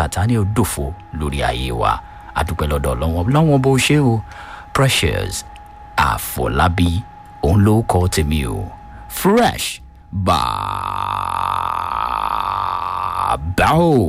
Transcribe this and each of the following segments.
sátani ó dòfo lórí ayé wa àdúpẹ́ lọ́dọ̀ lọ́wọ́ lọ́wọ́ bó ṣe o precious àfọlábí òun ló kọ́ tèmi o fresh bàbá o.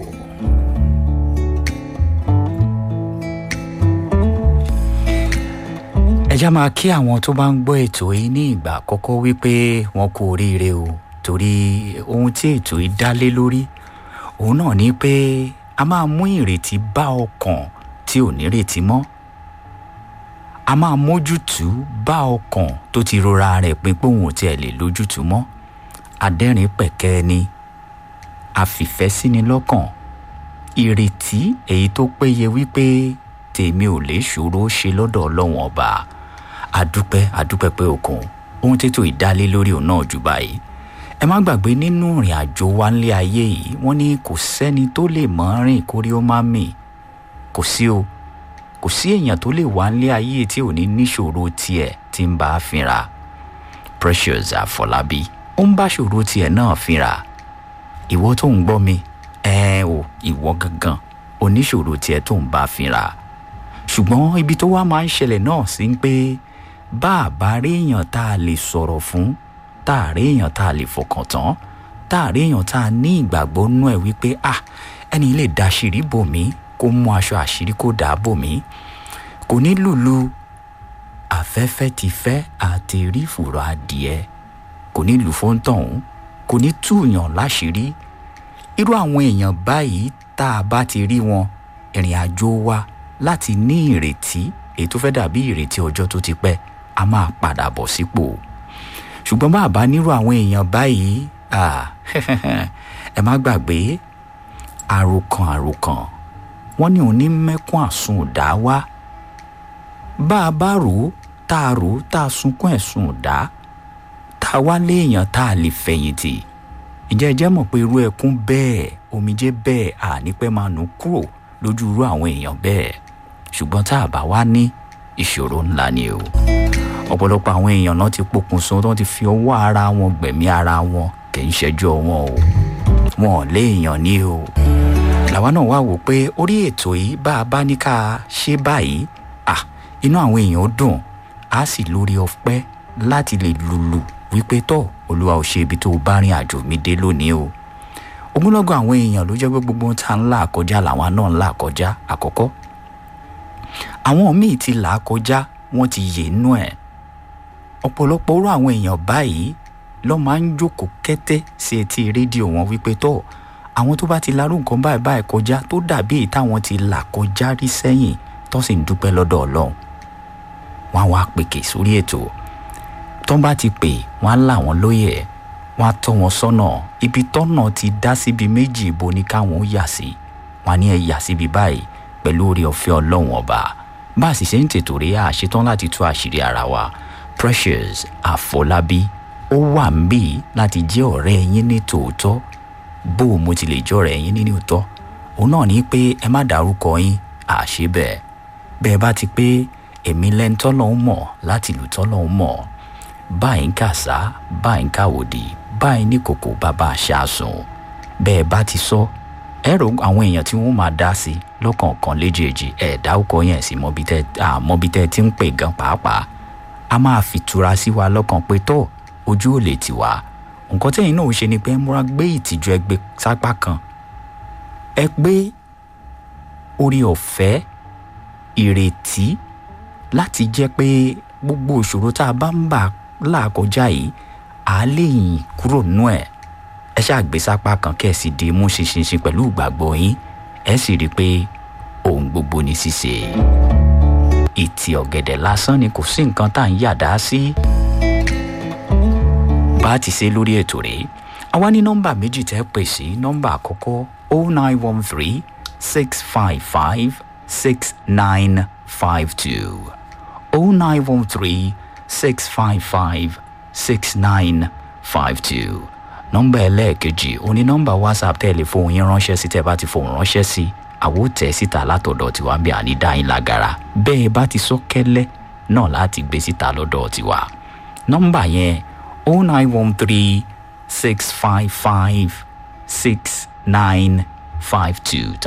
ẹja máa kí àwọn tó bá ń gbọ́ ètò yìí ní ìgbà àkọ́kọ́ wípé wọn kú oríire o torí ohun tí ètò yìí dá lé lórí òun náà ni pé a máa mú ìrètí bá ọkàn tí ò nírètí mọ́ a máa mójútùú bá ọkàn tó ti rora rẹ̀ pin pé òun ò tiẹ̀ lè lójútùú mọ́ adẹ́rìn pẹ̀kẹ́ ni àfìfẹ́ síni lọ́kàn ìrètí èyí tó péye wípé tèmi ò lè ṣòro ṣe lọ́dọ̀ ọlọ́wọ́n ọba àdúpẹ́ àdúpẹ́ pé òkun ohun tètò ìdálé lórí òun náà jù báyìí ẹ má gbàgbé nínú ìrìn àjò wa nílé ayé yìí wọ́n ní kò sẹ́ni tó lè mọ́ rìn kórí ó má mì kò sí o kò sí èèyàn tó lè wá nílé ayé tí ò ní níṣòro tiẹ̀ tí ń bá a fínra precious àfọlábí ó ń bá ṣòro tiẹ̀ náà fínra ìwọ tó ń gbọ́ mi ẹ o ìwọ gangan oníṣòro tiẹ̀ tó ń bá a fínra ṣùgbọ́n ibi tó wá máa ń ṣẹlẹ̀ náà sí ń pé bá a bá rí èèyàn tá a lè sọ̀rọ̀ fún tá a rí èèyàn tá a lè fọkàn tán tá a rí èèyàn tá a ní ìgbàgbọ́ nú ẹ̀ wípé ah ẹni lè da àṣírí bò mí kó mú aṣọ àṣírí kó dà á bò mí kò ní lùlù afẹ́fẹ́ ti fẹ́ àti rí fùrọ̀ adìẹ kò ní lù fóńtọ̀hún kò ní túùyàn láṣìírí irú àwọn èèyàn báyìí tá a bá ti rí wọn ìrìn àjò wa láti ní ìrètí èyí tó fẹ́ dàbí ìrètí ọjọ́ tó ti pẹ́ a máa padà bọ̀ sípò ṣùgbọ́n bá a bá nírú àwọn èèyàn báyìí ẹ má gbàgbé àròkàn àròkàn wọ́n ní òní mẹ́kún àsun ọ̀dá wá bá a bá rò ó tá a rò ó tá a sunkún ẹ̀sùn ọ̀dá tá a wá léèyàn tá a lè fẹ̀yìntì ǹjẹ́ ẹ jẹ́ mọ̀ pé irú ẹkún bẹ́ẹ̀ omijé bẹ́ẹ̀ ànípẹ́ máa nù kúrò lójú irú àwọn èèyàn bẹ́ẹ̀ ṣùgbọ́n tá a bá wá ní ìṣòro ńlá ni o ọ̀pọ̀lọpọ̀ àwọn èèyàn náà ti pokùnso tó ti fi ọwọ́ ara wọn gbẹ̀mí ara wọn kì í ṣẹjọ́ wọn o wọn ò léèyàn ní o làwa náà wá wò pé orí ètò yìí bá a bá ní ká ṣe báyìí à inú àwọn èèyàn dùn á sì lórí ọpẹ́ láti lè lùlù wípé tọ́ olúwa ò ṣe ibi tó o bá rìn àjò mi dé lónìí o ogunlọ́gọ̀ àwọn èèyàn ló jẹ́ pé gbogbo ohun tá à ń là kọjá làwọn náà ń là kọjá àkọ́kọ́ àwọn míì ti là á kọjá wọ́n ti yè nú ẹ̀ ọ̀pọ̀lọpọ̀ orú àwọn èèyàn báyìí ló máa ń jókòó kẹ́tẹ́ sí etí rédíò wọn wípé tọ́ àwọn tó bá ti larú nǹkan báyìí báyìí kọjá tó dàbí èyí táwọn ti là kọjá rí sẹ́yìn tó sì ń dúpẹ́ lọ́dọ̀ ọlọ́run wọ́n á wá pèkè sórí ètò tó bá ti pè wọ́n á là wọ́n lóye ẹ̀ wọ́n á tọ́ wọn sọ́nà ibi tọ́nà ti dá síbi méjì ibo ni káwọn ó yà sí wọ́n á ní ẹ yà síbi báyìí pẹ̀lú oore ọ̀fẹ́ ọlọ́run ọba bá a sì ṣe ń tètò rí àṣetán láti tú àṣírí ara wa precious àfọlábí ó wà ń bì láti jẹ́ ọ̀rẹ́ yín ní tòótọ́ bó o mo ti lè jẹ́ ọ̀rẹ́ yín ní tòótọ́ òun náà ní pé ẹ má dárúkọ yín àṣé bẹ́ẹ̀ bẹ́ẹ̀ bá ti pé èmi lẹ́ni tọ́lọ́hún mọ̀ láti lù tọ́lọ́hún mọ̀ báyìí ń kàsá báyìí ń kàwòdì báyìí ní kòkò bàbá àṣàsùn bẹ́ẹ̀ bá ti sọ ẹ̀rọ àwọn èèyàn tí wọ́n máa dá sí lọ́kọ̀ọ̀kan léjèèjì ẹ̀ dárúkọ yẹn sí mọ́bí tẹ́ ti ń pè gan pàápàá a máa fìtura sí wa lọ́kàn pé tọ́ ojú ò lè tì wá nǹkan tẹ́yìn náà ṣe ni pé ẹ múra gbé ìtìjú ẹgbẹ́ sápá kan ẹ gbé orí ọ̀fẹ́ ìrètí láti jẹ́ pé gbogbo ìṣòro tá a bá ń bà láàkọjá yìí à á lè yìn kúrò nú ẹ̀ ẹ ṣáà gbé sápá kan kẹ́ ẹ sì di mú ṣinṣinṣin pẹ̀lú ìgbàgbọ́ yín ẹ sì rí i pé ohun gbogbo ní ṣíṣe ìtì ọ̀gẹ̀dẹ̀ lásán ni kò sí nǹkan tá à ń yàdá sí. bá a ti ṣe lórí ètò rèé àwa ní nọ́mbà méjì tẹ́ pè sí nọ́mbà àkọ́kọ́ o nine one three six five five six nine five two o nine one three six five five six nine five two nọ́mbà ẹlẹ́ẹ̀kejì oní nọ́mbà whatsapp tẹ́lẹ̀ fóun yín ránṣẹ́ sí tẹ́ bá ti fóun ránṣẹ́ sí àwo tẹ̀ síta látọ̀dọ̀ tiwa bí àní dá yín lágara bẹ́ẹ̀ bá ti sọ kẹ́lẹ́ náà láti gbé síta lọ́dọ̀ tiwa nọ́mbà yẹn o nine one three six five five six nine five two